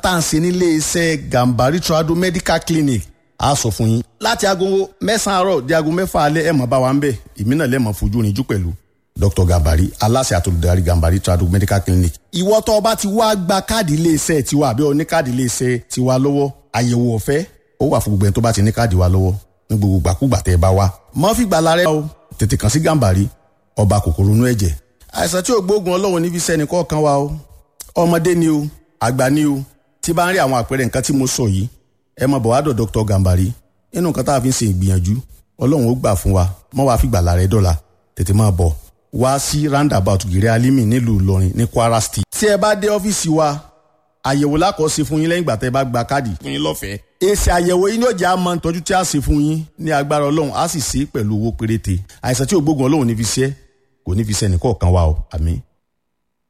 tá à ń ṣe nílé iṣẹ́ gambari trado medical clinic a sọ fún yín láti aago mẹ́sàn-án àárọ̀ di aago mẹ́fà alẹ́ ẹ̀ mọ̀ bá wa ń bẹ̀ èmi náà lẹ́mọ̀ fojú rinjú pẹ̀lú dr gambari aláṣẹ àtolùdarí gambari trado medical clinic. ìwọ tó o bá ti wá gba káàdì iléeṣẹ́ tiwa àbí o ní káàdì iléeṣẹ́ tiwa lọ́wọ́ àyẹ̀wò ọ̀fẹ́ ó wà fún gbogbo ẹni tó bá ti ní káàdì wa lọ́wọ́ ní gbogbo gbàkúgbà tẹ́ ẹ bá wá. mọ́ fi gbàlà rẹ o tètè kàn sí gambari ọba kòkòrò inú ẹ̀jẹ̀. àìsàn tí ò gbóògùn ọlọ́run níbi sẹ́ni kọ̀ọ̀kan wa o ọmọdé ni o àgbà ni o tí bá ń rí àwọn àpẹẹrẹ nǹkan tí mo sọ yìí ẹ mọ bọ̀wádọ̀ dr gambari nínú nǹkan tá a fi ń ṣe ìgbìyànjú ọlọ́run ó gbà fún wa mọ́ wàá fi gbàlà rẹ dọ́là tètè máa bọ̀ wá sí roundabout gèrè alimi nílùú ìlọrin ní kwara state. tí ẹ bá dé ọ́fíìsì wa àyẹ̀wò lákọ̀ọ́sí fún yín lẹ́yìn ìgbà tẹ́ ẹ bá gba káàdì fún yín lọ́fẹ̀ẹ́. èsì àyẹ̀wò yín yóò jẹ́ àmọ́ ìtọ́jú tí a ṣe fún yín ní agbára ọlọ́run á sì ṣe é pẹ̀lú owó péréte àìsàn tí ògbógun ọlọ́run ní fi ṣe kò ní fi ṣe ẹnìkọ̀ọ̀kan wa o àmín.